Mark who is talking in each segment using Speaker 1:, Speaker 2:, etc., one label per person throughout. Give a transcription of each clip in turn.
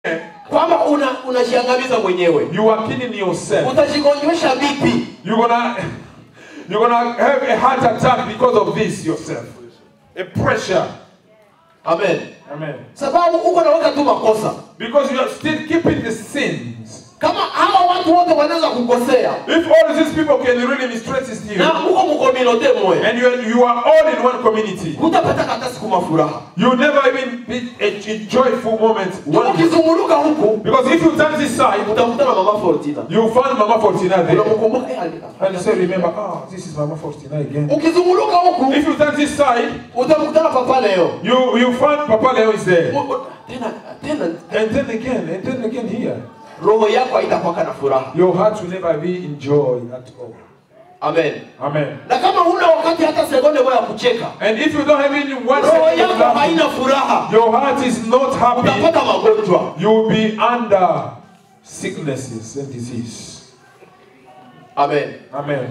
Speaker 1: kwamba una unajiangamiza mwenyewe
Speaker 2: You are killing yourself.
Speaker 1: utajigonjwesha vipi
Speaker 2: You're gonna you're gonna have a heart attack because of this yourself. A pressure.
Speaker 1: amen
Speaker 2: Amen.
Speaker 1: sababu uko naweka tu makosa
Speaker 2: Because you are still keeping the sins.
Speaker 1: kama hawa watu wote wanaweza kukosea
Speaker 2: If all these people can really mistreat you,
Speaker 1: na uko mkominote moya
Speaker 2: and you are, you are all in one community,
Speaker 1: hutapata hata siku mafuraha
Speaker 2: you never even be a, a joyful moment. One
Speaker 1: ukizunguluka huku
Speaker 2: because if you turn this side,
Speaker 1: utakutana mama Fortina
Speaker 2: you find Mama Fortina there.
Speaker 1: unamkumbuka eh, ali-
Speaker 2: And you say, remember, ah, this is Mama Fortina again.
Speaker 1: ukizunguluka huku
Speaker 2: If you turn this side,
Speaker 1: utamkutana papa leo
Speaker 2: you, you find Papa Leo is there.
Speaker 1: U- u- tena tena
Speaker 2: And then again, and then again here.
Speaker 1: roho yako haitakuwa na furaha
Speaker 2: Your heart will never be in joy at all.
Speaker 1: amen
Speaker 2: Amen.
Speaker 1: na kama huna wakati hata sekunde moja ya kucheka
Speaker 2: And if you don't have any one
Speaker 1: roho
Speaker 2: second of
Speaker 1: yako
Speaker 2: laughter,
Speaker 1: haina furaha
Speaker 2: your heart is not happy,
Speaker 1: utapata magonjwa
Speaker 2: you will be under sicknesses and disease.
Speaker 1: amen
Speaker 2: Amen.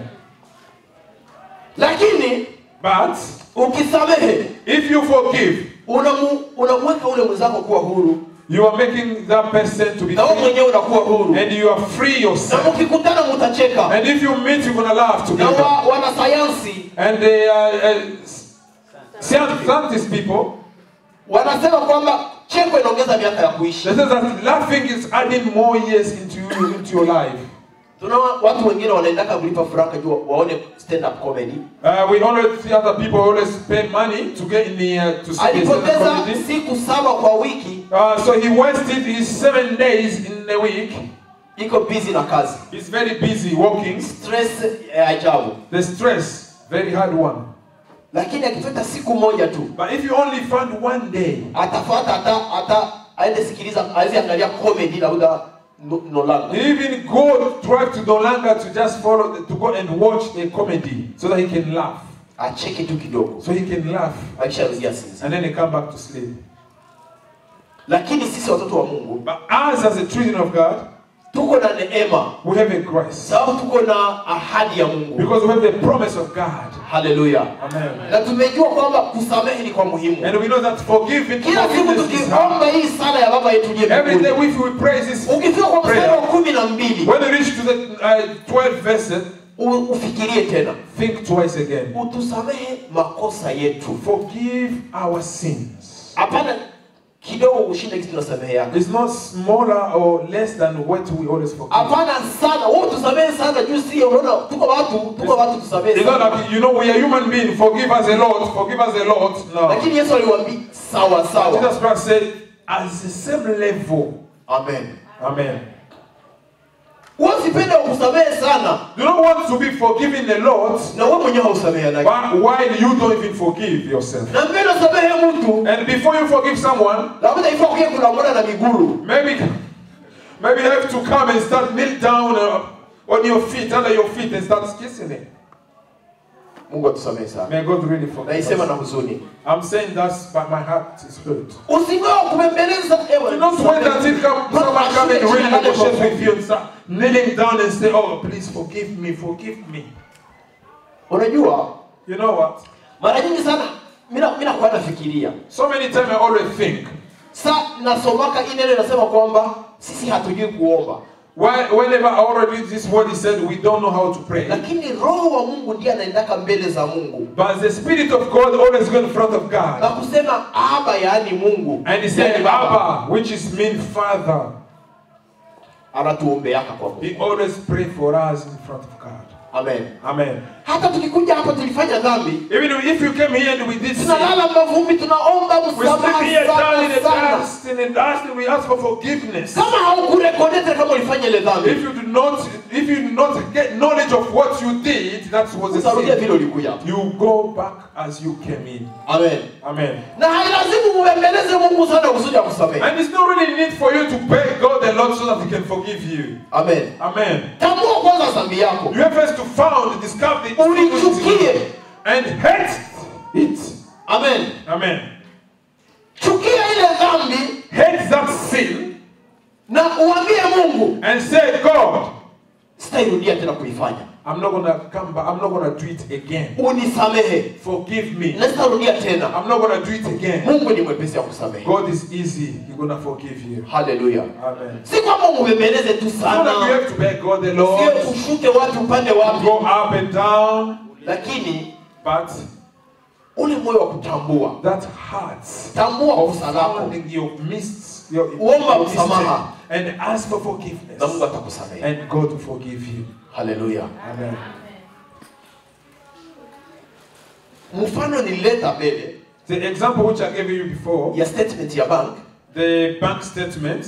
Speaker 1: lakini
Speaker 2: But
Speaker 1: ukisamehe
Speaker 2: if you forgive,
Speaker 1: unamu- unamweka ule mwenzako kuwa huru
Speaker 2: you are making that person to be
Speaker 1: na wewe
Speaker 2: free,
Speaker 1: mwenyewe unakuwa huru
Speaker 2: and you are free
Speaker 1: na
Speaker 2: yourself.
Speaker 1: mkikutana mutacheka
Speaker 2: And if you meet, you're gonna laugh
Speaker 1: na
Speaker 2: together.
Speaker 1: wa, wanasayansi
Speaker 2: And they are uh, scient- scientist people.
Speaker 1: wanasema kwamba cheko inaongeza miaka ya kuishi
Speaker 2: They say that laughing is adding more years into you, into your life.
Speaker 1: tuna watu wengine wanaendaka kulipa franka juu waone stand up comedy
Speaker 2: Uh, we always see other people always pay money to get in the uh, to see the stand-up
Speaker 1: alipoteza
Speaker 2: comedy.
Speaker 1: siku saba kwa wiki
Speaker 2: Uh, so he wasted his seven days in the week.
Speaker 1: iko busy na kazi
Speaker 2: He's very busy working.
Speaker 1: stress ya ajabu
Speaker 2: The stress, very hard one.
Speaker 1: lakini akipata siku moja tu
Speaker 2: But if you only find one day,
Speaker 1: atafuata hata hata aende sikiliza awezi angalia comedy labda no- nolanga
Speaker 2: even go drive to Dolanga to just follow, to go and watch a comedy so that he can laugh.
Speaker 1: acheke tu kidogo
Speaker 2: So he can laugh.
Speaker 1: akisharudia sisi
Speaker 2: And then he come back to sleep.
Speaker 1: lakini sisi watoto wa mungu
Speaker 2: But us as a children of God,
Speaker 1: tuko na neema
Speaker 2: we have a grace.
Speaker 1: sababu tuko na ahadi ya mungu
Speaker 2: Because we have the promise of God.
Speaker 1: haleluya
Speaker 2: Amen.
Speaker 1: na tumejua kwamba kusamehe ni kwa muhimu
Speaker 2: And we know that forgiving
Speaker 1: kila siku
Speaker 2: forgiveness is
Speaker 1: tukiomba
Speaker 2: hard.
Speaker 1: hii sala ya baba yetu liye
Speaker 2: Every day
Speaker 1: mbinguni
Speaker 2: if we praise this
Speaker 1: ukifika kwa mstari wa
Speaker 2: prayer,
Speaker 1: kumi na mbili
Speaker 2: when we reach to the uh, 12 verses,
Speaker 1: u- ufikirie tena
Speaker 2: think twice again.
Speaker 1: utusamehe makosa yetu
Speaker 2: Forgive our sins.
Speaker 1: hapana kidogo kushinda kitu tunasamehe yako
Speaker 2: It's not smaller or less than what we always forgive.
Speaker 1: hapana sana wewe tusamehe sana juu si unaona tuko watu tuko watu tusamehe
Speaker 2: It's not
Speaker 1: sana
Speaker 2: like, you know, we are human beings. Forgive us a lot. Forgive us a lot. No.
Speaker 1: lakini Yesu aliwaambia sawa sawa
Speaker 2: Jesus Christ said, at the same level.
Speaker 1: amen
Speaker 2: Amen.
Speaker 1: wewe usipende kusamehe sana
Speaker 2: You don't want to be forgiven a lot
Speaker 1: na wewe mwenyewe hausamehe
Speaker 2: but while you don't even forgive yourself.
Speaker 1: na mbele usamehe mtu
Speaker 2: And before you forgive someone,
Speaker 1: labda ifaa kuja kulambana na miguru
Speaker 2: maybe maybe you have to come and start kneel down uh, on your feet, under your feet, and start kissing it.
Speaker 1: Mungu atusamehe sana
Speaker 2: May God really forgive
Speaker 1: naisema na
Speaker 2: us.
Speaker 1: huzuni
Speaker 2: I'm saying that's but my heart is hurt.
Speaker 1: usingoe kubembeleza ewe
Speaker 2: Do not wait until come, someone come and really negotiate with you and start kneeling down and say, Oh, please forgive me, forgive me.
Speaker 1: unajua
Speaker 2: You know what?
Speaker 1: mara nyingi sana mina mina kwa nafikiria
Speaker 2: So many times I always think,
Speaker 1: sa nasomaka hii neno inasema kwamba sisi hatujui kuomba
Speaker 2: why, whenever I already read this word, he said, We don't know how to pray.
Speaker 1: lakini roho wa mungu ndiye anaendaka mbele za mungu
Speaker 2: But the Spirit of God always go in front of
Speaker 1: na
Speaker 2: God.
Speaker 1: kusema aba yaani mungu
Speaker 2: And he
Speaker 1: yaani
Speaker 2: said,
Speaker 1: Baba,
Speaker 2: Abba, which is mean Father.
Speaker 1: anatuombeaka kwa
Speaker 2: He
Speaker 1: mungu
Speaker 2: always pray for us in front of God.
Speaker 1: amen
Speaker 2: Amen.
Speaker 1: hata tukikuja hapa tulifanya dhambi
Speaker 2: Even if you came here and we did sin,
Speaker 1: tunalala mavumbi tunaomba
Speaker 2: we sleep
Speaker 1: msamaha
Speaker 2: here down in the
Speaker 1: sana sana
Speaker 2: dust, in the dust, and we ask for forgiveness.
Speaker 1: kama haukurekodete kama ulifanya ile
Speaker 2: If
Speaker 1: dhambi
Speaker 2: you do not, if you do not get knowledge of what you did, that was a
Speaker 1: utarudia vile
Speaker 2: sin.
Speaker 1: ulikuja
Speaker 2: You go back as you came in.
Speaker 1: amen
Speaker 2: Amen.
Speaker 1: na hailazimu mubembeleze mungu sana kusudi akusamehe
Speaker 2: And it's not really need for you to beg God the Lord so that He can forgive you.
Speaker 1: amen
Speaker 2: Amen.
Speaker 1: tambua kwanza dhambi yako
Speaker 2: You have first to found, discover the
Speaker 1: ulichukie
Speaker 2: and hate it.
Speaker 1: amen
Speaker 2: Amen.
Speaker 1: chukia ile dhambi
Speaker 2: Hate that sin
Speaker 1: na uambie mungu
Speaker 2: and say, God,
Speaker 1: sitairudia tena kuifanya
Speaker 2: I'm not gonna come back. I'm not gonna do it again.
Speaker 1: unisamehe
Speaker 2: Forgive me.
Speaker 1: na sitarudia tena
Speaker 2: I'm not gonna do it again.
Speaker 1: mungu ni mwepesi ya kusamehe
Speaker 2: God is easy. He's gonna forgive you.
Speaker 1: haleluya
Speaker 2: Amen.
Speaker 1: si kwamba umebembeleze tu
Speaker 2: So that you
Speaker 1: sana
Speaker 2: have to beg God the
Speaker 1: sio
Speaker 2: Lord.
Speaker 1: ushuke watu upande wapi
Speaker 2: Go up and down.
Speaker 1: lakini
Speaker 2: But
Speaker 1: ule moyo wa kutambua
Speaker 2: that heart
Speaker 1: tambua
Speaker 2: of
Speaker 1: kosa lako
Speaker 2: finding your missed your,
Speaker 1: Uomba
Speaker 2: your mistake
Speaker 1: msamaha.
Speaker 2: and ask for
Speaker 1: na mungu
Speaker 2: forgiveness.
Speaker 1: atakusamehe
Speaker 2: And God will forgive you.
Speaker 1: haleluya
Speaker 2: Amen.
Speaker 1: mfano nilileta mbele
Speaker 2: The example which I gave you before,
Speaker 1: ya statement ya bank
Speaker 2: the bank statement,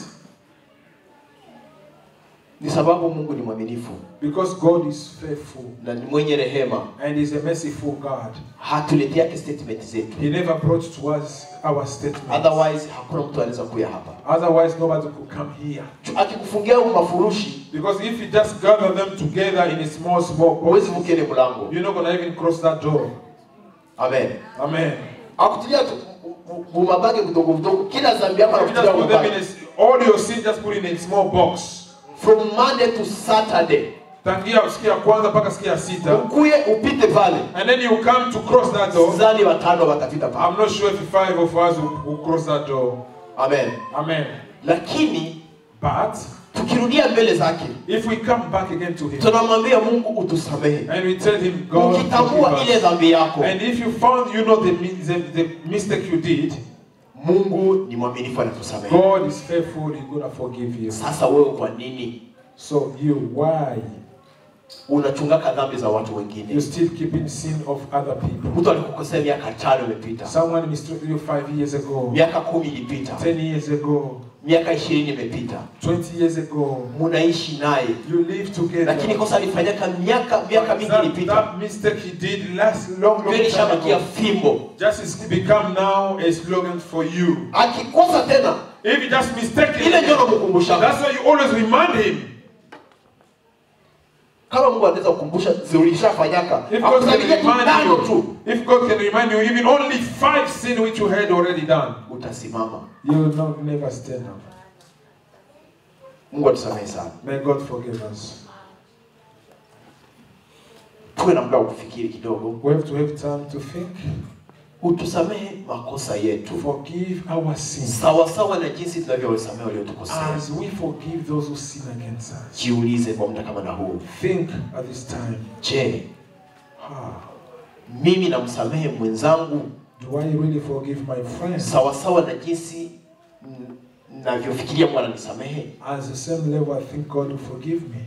Speaker 1: ni sababu mungu ni mwaminifu
Speaker 2: because God is faithful
Speaker 1: na ni mwenye rehema
Speaker 2: and is a merciful God.
Speaker 1: hatuleteake statement zetu
Speaker 2: He never brought to us our statement.
Speaker 1: otherwise hakuna mtu anaweza kuya hapa
Speaker 2: Otherwise, nobody could come here.
Speaker 1: akikufungia huu mafurushi
Speaker 2: Because if you just gather them together in a small, small
Speaker 1: huwezi
Speaker 2: box,
Speaker 1: vuka ile mlango
Speaker 2: you're not going to even cross that door.
Speaker 1: amen
Speaker 2: Amen.
Speaker 1: akutilia tu bumabage vidogo vidogo kila zambi yako
Speaker 2: If you just
Speaker 1: anakutilia
Speaker 2: put them in
Speaker 1: bumabage
Speaker 2: a, all your sin, just put in a small box.
Speaker 1: from monday to saturday
Speaker 2: Tangia siku ya kwanza mpaka siku ya sita.
Speaker 1: ukuye upite pale
Speaker 2: And then you come to cross that door.
Speaker 1: zani watano watapita pale
Speaker 2: I'm not sure if five of us will, will cross that door.
Speaker 1: amen
Speaker 2: Amen.
Speaker 1: lakini
Speaker 2: But
Speaker 1: tukirudia mbele zake
Speaker 2: if we come back again to Him
Speaker 1: tunamwambia mungu utusamehe
Speaker 2: and we tell Him, God,
Speaker 1: ukitambua
Speaker 2: forgive
Speaker 1: ile
Speaker 2: us.
Speaker 1: dhambi yako
Speaker 2: and if you found you know the, mi- the, the mistake you did,
Speaker 1: mungu ni mwaminifu anatusamehe
Speaker 2: God is faithful, He's going to forgive you.
Speaker 1: sasa wewe kwa nini
Speaker 2: So you, why?
Speaker 1: unachungaka dhambi za watu
Speaker 2: You
Speaker 1: wengine
Speaker 2: still keeping sin of other people.
Speaker 1: mtu alikukosea miaka tano imepita
Speaker 2: Someone mistreated you five years ago,
Speaker 1: miaka kumi ilipita
Speaker 2: ten years ago,
Speaker 1: miaka ishirini imepita
Speaker 2: 20 years ago.
Speaker 1: munaishi naye
Speaker 2: You live together.
Speaker 1: lakini kosa alifanyaka miaka miaka mingi
Speaker 2: that,
Speaker 1: ilipita
Speaker 2: that mistake he did last long, long
Speaker 1: ndio
Speaker 2: time
Speaker 1: ilishabakia
Speaker 2: ago.
Speaker 1: fimbo
Speaker 2: Just is become now a slogan for you.
Speaker 1: akikosa tena
Speaker 2: If you just mistake
Speaker 1: ile ndio
Speaker 2: it,
Speaker 1: namkumbusha
Speaker 2: that's why you always remind him.
Speaker 1: kama mungu anaweza kukumbusha zilishafanyaka
Speaker 2: If God can
Speaker 1: akusaidie tu tano
Speaker 2: remind
Speaker 1: tu
Speaker 2: you, if God can remind you, even only five sin which you had already done,
Speaker 1: utasimama
Speaker 2: you will not never stand up.
Speaker 1: mungu atusamehe sana
Speaker 2: May God forgive us.
Speaker 1: tuwe na muda wa kufikiri kidogo
Speaker 2: We have to have time to think,
Speaker 1: utusamehe makosa
Speaker 2: to
Speaker 1: yetu
Speaker 2: forgive our sins,
Speaker 1: sawasawa na jinsi tunavyowasamehe waliotukosea
Speaker 2: as we forgive those who sin against us.
Speaker 1: jiulize kwa muda kama na huu
Speaker 2: Think at this time.
Speaker 1: je
Speaker 2: Ah,
Speaker 1: mimi namsamehe mwenzangu
Speaker 2: do I really forgive my friends
Speaker 1: sawasawa na jinsi mm, navyofikiria Mungu ananisamehe
Speaker 2: as the same level I think God will forgive me?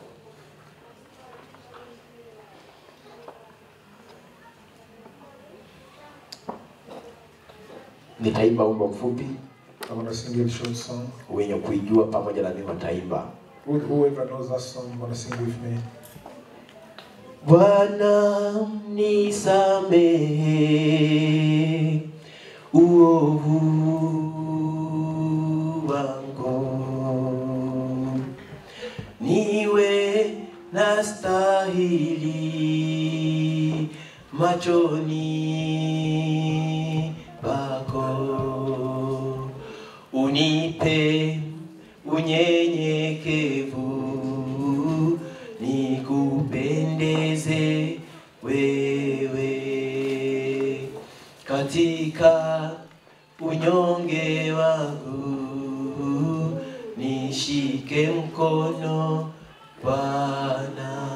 Speaker 1: nitaimba wimbo mfupi
Speaker 2: I'm going to sing a short song.
Speaker 1: wenye kuijua pamoja na mimi wataimba
Speaker 2: Who- Whoever knows that song, going to sing with me.
Speaker 1: Bwana nisamehe uovu wangu, niwe na stahili machoni pako, unipe unyenyekevu nikupendeze wewe katika unyonge wangu nishike mkono Bwana.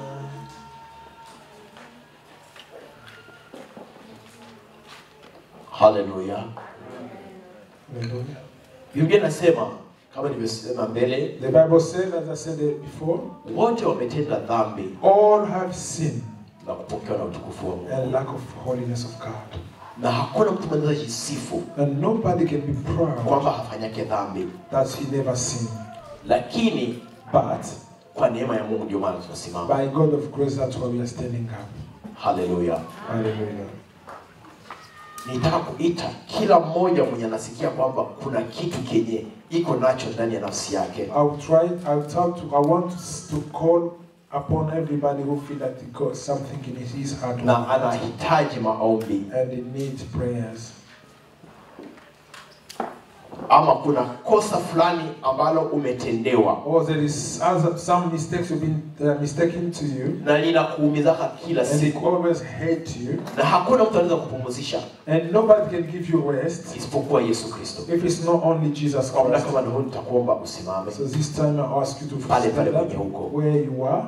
Speaker 1: Haleluya.
Speaker 2: Hallelujah.
Speaker 1: Biblia inasema kama nilivyosema mbele,
Speaker 2: The Bible says, as I said it before,
Speaker 1: wote wametenda dhambi
Speaker 2: all have sinned
Speaker 1: na kupokewa na utukufu wa Mungu,
Speaker 2: and lack of holiness of God.
Speaker 1: na hakuna mtu anaweza jisifu
Speaker 2: And nobody can be proud
Speaker 1: kwamba hafanyake dhambi,
Speaker 2: that he never sinned.
Speaker 1: lakini
Speaker 2: But
Speaker 1: kwa neema ya Mungu ndio maana tunasimama.
Speaker 2: by God of grace, that's why we are standing up.
Speaker 1: Haleluya.
Speaker 2: Hallelujah.
Speaker 1: Nitaka kuita kila mmoja mwenye anasikia kwamba kuna kitu kenye iko nacho ndani ya nafsi yake,
Speaker 2: I'll try, I'll talk to, I want to call upon everybody who feel that he got something in his heart
Speaker 1: na anahitaji maombi.
Speaker 2: and he needs prayers.
Speaker 1: ama kuna kosa fulani ambalo umetendewa
Speaker 2: or there is other, some mistakes have been uh, mistaken to you,
Speaker 1: na linakuumizaka kila
Speaker 2: and it
Speaker 1: siku
Speaker 2: always hate you,
Speaker 1: na hakuna mtu anaweza kupumzisha
Speaker 2: and nobody can give you rest
Speaker 1: isipokuwa yesu kristo
Speaker 2: if it's not only Jesus
Speaker 1: kwa muda
Speaker 2: Christ.
Speaker 1: kama ndio nitakuomba usimame
Speaker 2: So this time I ask you to
Speaker 1: Pale, pale
Speaker 2: stand
Speaker 1: kwenye
Speaker 2: up
Speaker 1: huko.
Speaker 2: where you are.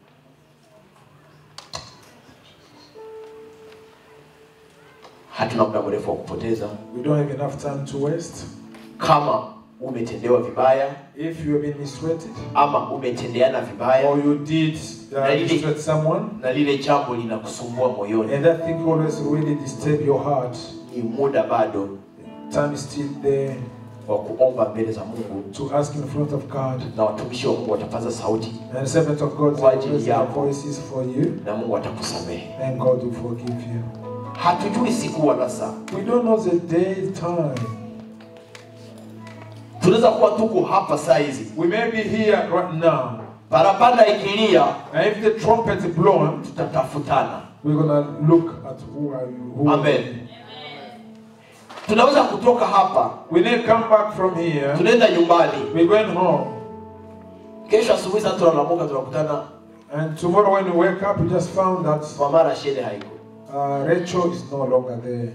Speaker 1: hatuna muda mrefu wa kupoteza
Speaker 2: We don't have enough time to waste.
Speaker 1: kama umetendewa vibaya
Speaker 2: If you have been mistreated,
Speaker 1: ama umetendeana vibaya
Speaker 2: or you did uh,
Speaker 1: Na lile-
Speaker 2: mistreat someone,
Speaker 1: na lile jambo linakusumbua moyoni
Speaker 2: and that thing always really disturb your heart,
Speaker 1: ni muda bado
Speaker 2: time is still there
Speaker 1: wa kuomba mbele za mungu
Speaker 2: to ask in front of God.
Speaker 1: na watumishi wa mungu watapaza sauti
Speaker 2: And servant of God,
Speaker 1: Kwa
Speaker 2: will
Speaker 1: ajili
Speaker 2: raise their
Speaker 1: yako.
Speaker 2: voices for you,
Speaker 1: na mungu atakusamehe
Speaker 2: and God will forgive you.
Speaker 1: hatujui siku wala saa
Speaker 2: We don't know the day, time.
Speaker 1: tunaweza kuwa tuko hapa saa hizi
Speaker 2: We may be here right now,
Speaker 1: parapanda ikilia
Speaker 2: and if the trumpet is blown,
Speaker 1: tutatafutana
Speaker 2: we're gonna look at who are you. Who are
Speaker 1: Amen.
Speaker 2: you.
Speaker 1: tunaweza kutoka hapa
Speaker 2: We need come back from here.
Speaker 1: tunaenda nyumbani
Speaker 2: We're going home,
Speaker 1: kesho asubuhi sasa tunalamuka tunakutana
Speaker 2: and tomorrow when we wake up, we just found that
Speaker 1: mama rashede haiko
Speaker 2: uh, Rachel is no longer there.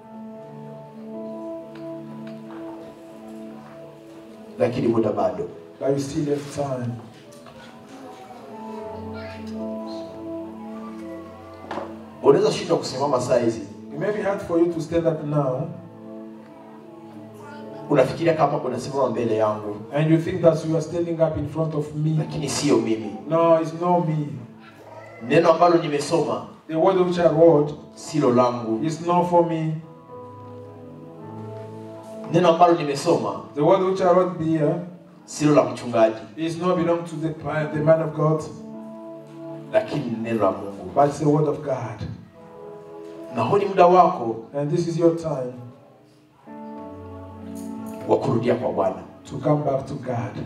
Speaker 1: lakini muda bado
Speaker 2: But we still have time.
Speaker 1: unaweza shindwa kusimama saa hizi
Speaker 2: It may be hard for you to stand up now,
Speaker 1: unafikiria kama unasimama mbele yangu
Speaker 2: and you think that you are standing up in front of me.
Speaker 1: lakini sio mimi
Speaker 2: No, it's not me.
Speaker 1: neno ambalo nimesoma
Speaker 2: The word which I wrote
Speaker 1: silo langu
Speaker 2: is not for me.
Speaker 1: neno ambalo nimesoma
Speaker 2: The word which I wrote here
Speaker 1: silo la mchungaji
Speaker 2: is not belong to the, the man of God,
Speaker 1: lakini ni neno la mungu
Speaker 2: but it's the word of God.
Speaker 1: na huu ni muda wako
Speaker 2: And this is your time
Speaker 1: wa kurudia kwa bwana
Speaker 2: to come back to God.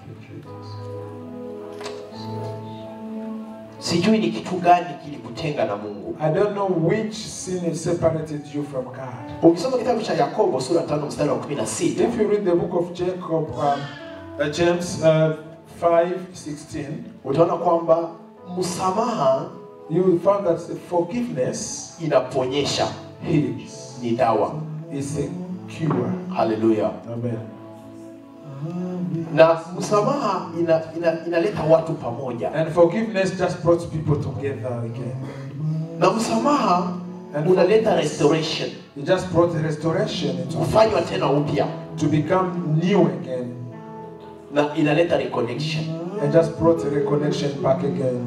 Speaker 1: sijui ni kitu gani kilikutenga na mungu
Speaker 2: I don't know which sin has separated you from God.
Speaker 1: ukisoma kitabu cha yakobo sura tano mstari wa kumi na sita
Speaker 2: If you read the book of Jacob, um, uh, James uh, 5 16,
Speaker 1: utaona kwamba msamaha
Speaker 2: you will find that the forgiveness
Speaker 1: inaponyesha
Speaker 2: heals,
Speaker 1: ni dawa
Speaker 2: is a cure.
Speaker 1: haleluya
Speaker 2: Amen.
Speaker 1: na msamaha ina, ina, inaleta watu pamoja
Speaker 2: And forgiveness just brought people together again.
Speaker 1: na msamaha unaleta restoration
Speaker 2: It just brought restoration into
Speaker 1: kufanywa tena upya
Speaker 2: to become new again,
Speaker 1: na inaleta reconnection
Speaker 2: and just brought a reconnection back again.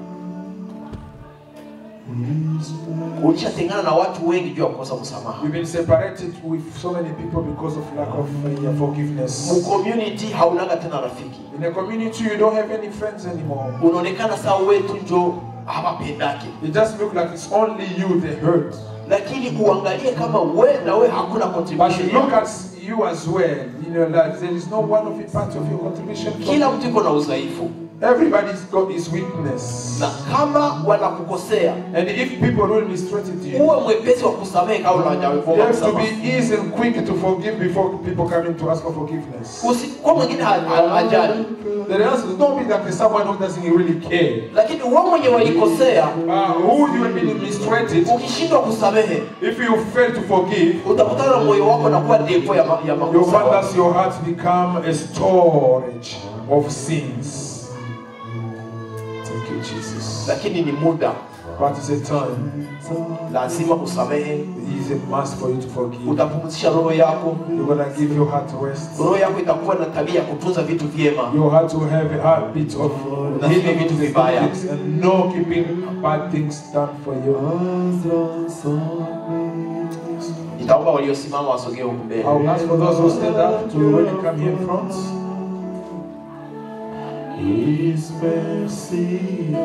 Speaker 1: ulishatengana na watu wengi juu ya kukosa msamaha
Speaker 2: You've been separated with so many people because of lack of uh, forgiveness.
Speaker 1: mcommunity haunaga tena rafiki
Speaker 2: In a community, you don't have any friends anymore.
Speaker 1: unaonekana saa wetu njo hawapendake
Speaker 2: It just looks like it's only you they hurt.
Speaker 1: lakini uangalie kama we na we hakuna
Speaker 2: But
Speaker 1: contribution
Speaker 2: look
Speaker 1: yako.
Speaker 2: at you as well in your life. There is no one of it part of your contribution.
Speaker 1: kila mtu iko na udhaifu
Speaker 2: Everybody's got his weakness.
Speaker 1: na kama wanakukosea
Speaker 2: And if people really mistreated you,
Speaker 1: uwe mwepesi wa kusamehe kabla
Speaker 2: you
Speaker 1: hawajaomba
Speaker 2: have to
Speaker 1: msamaha
Speaker 2: be easy and quick to forgive before people coming to ask for forgiveness.
Speaker 1: Usi- kwa mwingine ha- ha- hajali
Speaker 2: The answer is don't be that there's someone who doesn't really care.
Speaker 1: lakini wewe mwenye walikosea
Speaker 2: Uh, who you have been mistreated,
Speaker 1: ukishindwa kusamehe
Speaker 2: if you fail to forgive,
Speaker 1: utakutana na moyo wako na kuwa depo ya, ma, ya
Speaker 2: you'll
Speaker 1: makosa
Speaker 2: find
Speaker 1: wako.
Speaker 2: that your heart become a storage of sins. Thank you, Jesus.
Speaker 1: lakini ni muda
Speaker 2: But it's a time.
Speaker 1: lazima usamehe
Speaker 2: It is a must for you to forgive.
Speaker 1: utapumzisha roho yako
Speaker 2: You're gonna give your heart rest.
Speaker 1: roho yako itakuwa na tabia ya kutunza vitu vyema
Speaker 2: Your heart will have a habit of
Speaker 1: Na
Speaker 2: healing
Speaker 1: vitu
Speaker 2: to the
Speaker 1: vibaya.
Speaker 2: things and no keeping bad things done for you.
Speaker 1: nitaomba waliosimama wasogee huku mbele
Speaker 2: I'll ask for those who stand up to really come here in front.
Speaker 3: His mercy,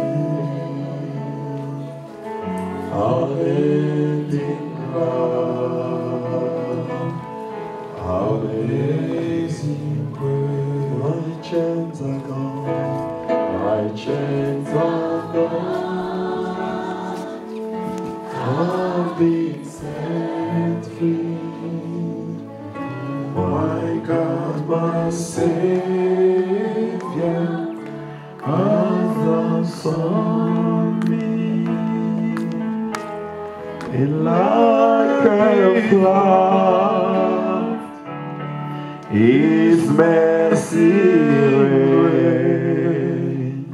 Speaker 3: unending love, amazing grace. My chains are gone, my chains are gone. I've been set free. My Savior has done for me. In like a flood, His mercy reigns,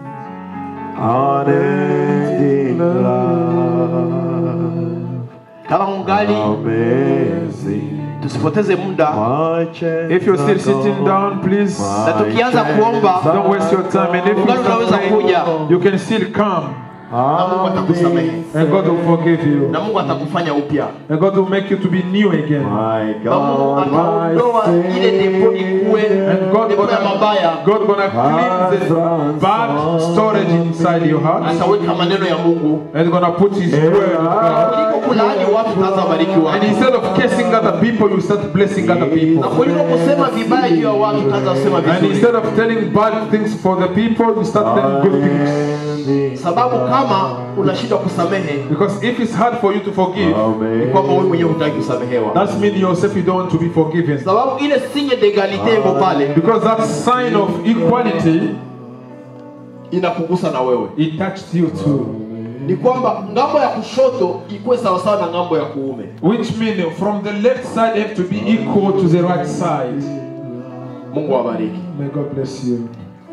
Speaker 3: unending love,
Speaker 1: kama ungali
Speaker 3: amazing.
Speaker 1: tusipoteze muda
Speaker 3: My chains
Speaker 2: If you're still
Speaker 3: are
Speaker 2: sitting
Speaker 3: gone.
Speaker 2: down, pleplease
Speaker 1: na tukianza kuomba
Speaker 2: don't waste your time. And if you
Speaker 1: ungali unaweza
Speaker 2: start
Speaker 1: kuja
Speaker 2: praying, you can still come,
Speaker 1: na Mungu atakusamehe
Speaker 2: and God will forgive you,
Speaker 1: na Mungu atakufanya upya
Speaker 2: and God will make you to be new again.
Speaker 3: My
Speaker 1: na Mungu
Speaker 3: God, my
Speaker 1: ataondoa ile depo ikuwe
Speaker 2: And God
Speaker 1: depo ya
Speaker 2: gonna,
Speaker 1: mabaya
Speaker 2: God gonna cleanse the bad storage inside your heart,
Speaker 1: ataweka maneno ya Mungu
Speaker 2: and gonna put His word of God.
Speaker 1: kuliko kulaani watu utaanza barikiwa
Speaker 2: And instead of cursing other people, you start blessing other
Speaker 1: na
Speaker 2: people.
Speaker 1: kuliko kusema vibaya juu ya watu utaanza kusema
Speaker 2: And
Speaker 1: vizuri
Speaker 2: instead of telling bad things for the people, you start telling good things.
Speaker 3: Unending
Speaker 1: sababu kama unashindwa kusamehe
Speaker 2: Because if it's hard for you to forgive,
Speaker 1: ni kwamba wewe mwenyewe hutaki kusamehewa
Speaker 2: that means yourself you don't want to be forgiven.
Speaker 1: sababu ile sinye degalite iko pale
Speaker 2: Because that sign of equality,
Speaker 1: inakugusa na wewe
Speaker 2: it touched you too.
Speaker 1: ni kwamba ngambo ya kushoto ikuwe sawasawa na ngambo ya kuume
Speaker 2: Which means from the left side have to be equal to the right side.
Speaker 1: mungu awabariki
Speaker 2: May God bless you.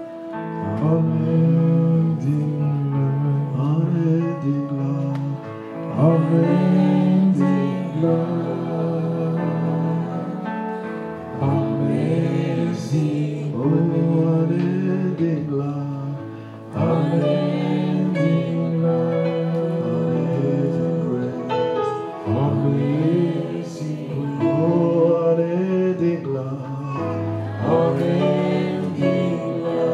Speaker 3: unending love, unending love, amazing, oh, unending love, unending love, amazing grace, amazing, oh, unending love, unending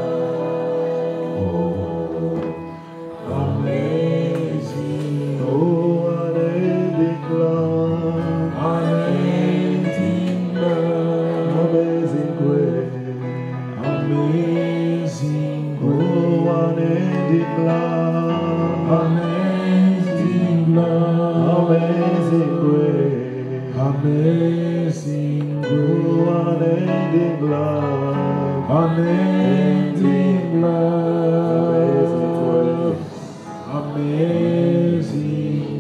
Speaker 3: Amazing, oh, unending love, unending love, amazing grace, amazing, oh, unending love, unending love, amazing grace, amazing, oh, unending love, unending love, amazing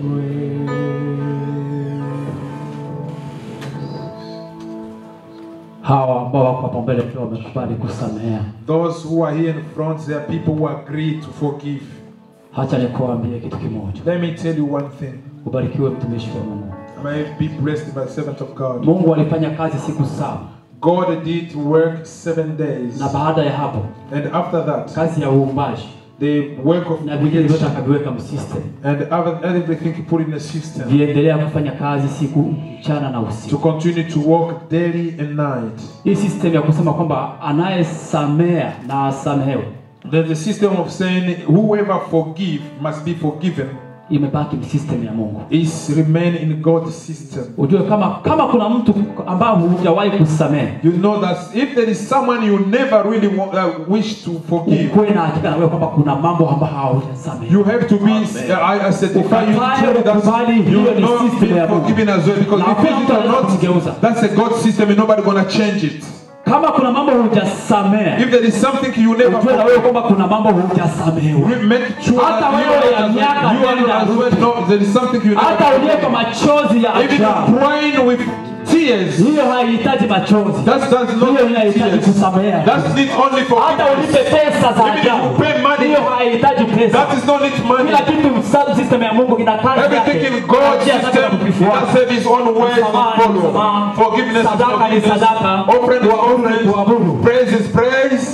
Speaker 4: hawa ambao wako hapo mbele pia wamekubali kusamehea.
Speaker 2: Those who are here in front, there are people who agree to forgive.
Speaker 4: Hacha nikuambie kitu kimoja,
Speaker 2: Let me tell you one thing.
Speaker 4: ubarikiwe mtumishi wa Mungu.
Speaker 2: May be blessed by the servant of God.
Speaker 4: Mungu alifanya kazi siku saba
Speaker 2: God did work seven days.
Speaker 4: na baada ya hapo
Speaker 2: And after that,
Speaker 4: kazi ya uumbaji
Speaker 2: the work of
Speaker 4: na vingine vyote
Speaker 2: creation
Speaker 4: akaviweka msystem,
Speaker 2: and other- everything he put in the system
Speaker 4: viendelea kufanya kazi siku mchana na
Speaker 2: to
Speaker 4: usiku.
Speaker 2: continue to work daily and night.
Speaker 4: Hii system ya kusema kwamba anayesamea na asamehewe
Speaker 2: There's a system of saying whoever forgive must be forgiven
Speaker 4: imebaki system ya Mungu.
Speaker 2: is remain in God's system.
Speaker 4: Ujue kama kama kuna mtu ambao hujawahi kusamehe,
Speaker 2: You know that if there is someone you never really wa- uh, wish to forgive,
Speaker 4: ukuwe na hakika na wewe kwamba kuna mambo ambayo haujasamehe.
Speaker 2: you have to be uh, I, I certify you
Speaker 4: Ukatae
Speaker 2: tell that
Speaker 4: ukubali,
Speaker 2: you
Speaker 4: hiyo
Speaker 2: will
Speaker 4: ni
Speaker 2: not
Speaker 4: system
Speaker 2: be
Speaker 4: ya Mungu.
Speaker 2: forgiven as well because
Speaker 4: Na
Speaker 2: if
Speaker 4: hakuna
Speaker 2: it
Speaker 4: mtu
Speaker 2: is
Speaker 4: anaweza
Speaker 2: not,
Speaker 4: kugeuza.
Speaker 2: that's a God system and nobody gonna change it.
Speaker 4: Kama kuna mambo hujasamehe,
Speaker 2: If there is something you never
Speaker 4: ujue na wewe
Speaker 2: forgive,
Speaker 4: kwamba kuna mambo hujasamehewa.
Speaker 2: we make sure
Speaker 4: Hata
Speaker 2: that you
Speaker 4: wewe
Speaker 2: are
Speaker 4: ya
Speaker 2: as
Speaker 4: miaka
Speaker 2: well, you are
Speaker 4: nenda
Speaker 2: as well
Speaker 4: rudi.
Speaker 2: know there is something you never
Speaker 4: Hata ulie kwa
Speaker 2: forgive.
Speaker 4: machozi ya
Speaker 2: Even
Speaker 4: ajabu,
Speaker 2: crying with tears,
Speaker 4: hiyo haihitaji machozi,
Speaker 2: that does
Speaker 4: hiyo
Speaker 2: not
Speaker 4: inahitaji
Speaker 2: tears.
Speaker 4: kusamehewa.
Speaker 2: That's need only
Speaker 4: Hata ulipe
Speaker 2: forgiveness.
Speaker 4: pesa za
Speaker 2: Even if
Speaker 4: ajabu,
Speaker 2: you pay money,
Speaker 4: hiyo haihitaji pesa.
Speaker 2: that is not need money.
Speaker 4: Kila kitu sa- system ya Mungu ina kazi
Speaker 2: Everything
Speaker 4: yake.
Speaker 2: in God's
Speaker 4: Njia zake za
Speaker 2: system
Speaker 4: kukifuata.
Speaker 2: has have his own ways to
Speaker 4: Msamaha ni
Speaker 2: follow.
Speaker 4: msamaha.
Speaker 2: Forgiveness is
Speaker 4: Sadaka ni
Speaker 2: forgiveness.
Speaker 4: sadaka.
Speaker 2: Offering is
Speaker 4: Kuabudu ni kuabudu.
Speaker 2: offering. Praise is praise.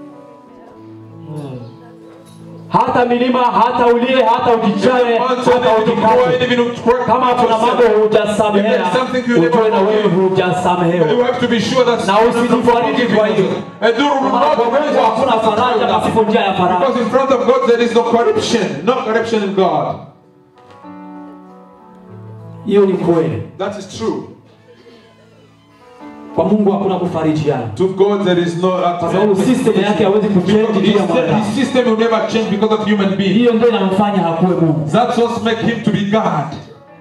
Speaker 4: hata milima hata ulie hata ujichae
Speaker 2: Mountain,
Speaker 4: hata
Speaker 2: even to cry,
Speaker 4: ujikate
Speaker 2: even to cry
Speaker 4: kama kuna mambo
Speaker 2: yourself.
Speaker 4: hujasamehea
Speaker 2: If there's something you never
Speaker 4: ujue na wewe
Speaker 2: forgive, You
Speaker 4: hujasamehewa
Speaker 2: have to be sure that
Speaker 4: Na usijifariji kwa hiyo.
Speaker 2: And do
Speaker 4: maana kwa
Speaker 2: not
Speaker 4: Mungu hakuna faraja pasipo njia ya faraja
Speaker 2: Because in front of God there is no corruption. No corruption in God.
Speaker 4: hiyo ni kweli
Speaker 2: That is true.
Speaker 4: kwa Mungu hakuna kufarijiana
Speaker 2: To God there is no
Speaker 4: kwa sababu system yake hawezi kuchange juu ya
Speaker 2: His,
Speaker 4: mwanadamu
Speaker 2: his system will never change because of human being.
Speaker 4: hiyo ndio inamfanya hakuwe Mungu
Speaker 2: That's what make him to be God.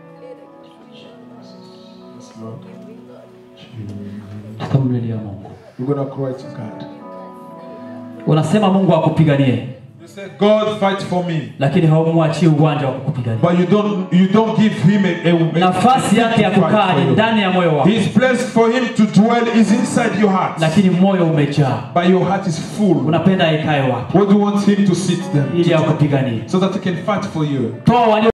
Speaker 4: tutamlilia Mungu
Speaker 3: You're going to cry to God.
Speaker 4: unasema mungu akupiganie
Speaker 2: You say, God fight for me.
Speaker 4: lakini haumwachii uwanja wa kukupigania
Speaker 2: But you don't you don't give him a, a, a
Speaker 4: nafasi yake ya
Speaker 2: fight
Speaker 4: kukaa
Speaker 2: for
Speaker 4: ni
Speaker 2: you.
Speaker 4: ndani ya moyo wako
Speaker 2: His place for him to dwell is inside your heart.
Speaker 4: lakini moyo umejaa
Speaker 2: But your heart is full.
Speaker 4: unapenda ikae wapi
Speaker 2: What do you want him to sit there?
Speaker 4: ili akupiganie
Speaker 2: So that he can fight for you.
Speaker 4: toa walio